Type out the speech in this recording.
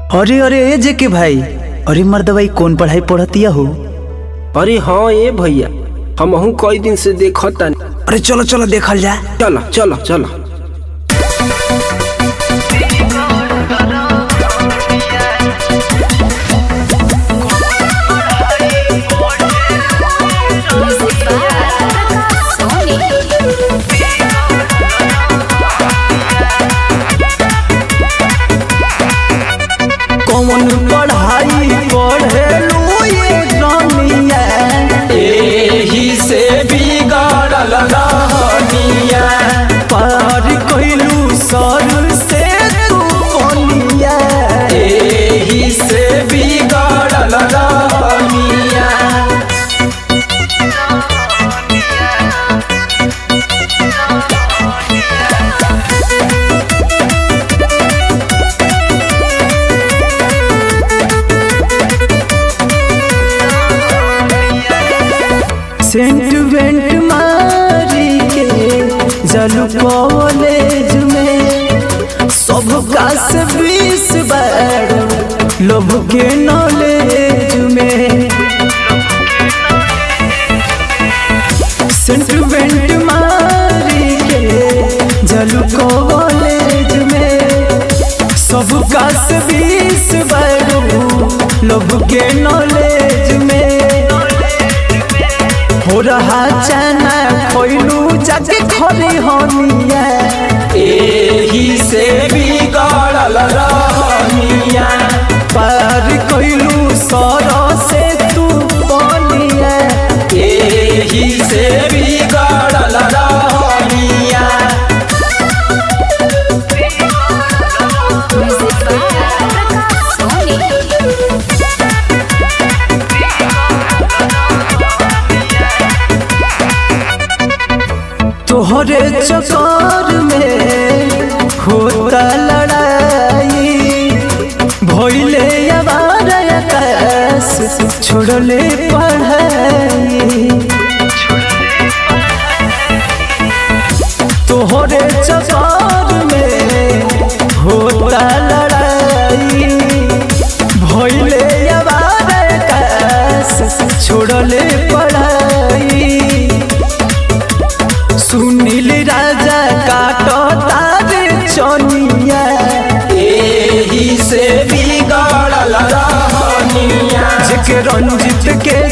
अरे अरे ए जे के भाई अरे मर्दवाई कौन पढ़ाई पढ़तिया हो अरे हाँ ए भैया हमहू कई दिन से देखता अरे चलो चलो देखल जा चलो चलो चलो कौन पढ़ाई पढ़ेलू ये रनिया एही से बिगड़ल रहनिया पार कइलू सर से तू कोनिया एही से बिगड़ल रहनिया सेंट वेंट मारी के जलू कॉलेज में सब का से बीस बार लोभ के नॉलेज में सेंट वेंट मारी के जलू कॉलेज में सब का से बीस बार लोभ के नॉलेज में हो रहा चना कोइलू जाके खरी होनिया एही से बिगड़ल रहनिया पार कोइलू सर से तू बोलिया एही से बिगड़ल रहनिया तोहरे चक्कर में होता लड़ाई भइले आवार आकाश छोड़ले पढ़ाई तोहरे चक्कर में होता लड़ाई भइले आवार आकाश छोड़ले पढ़ाई सुनील राजा काटो तारे चनिया एही से बिगड़ल रहनिया जेके रंजित के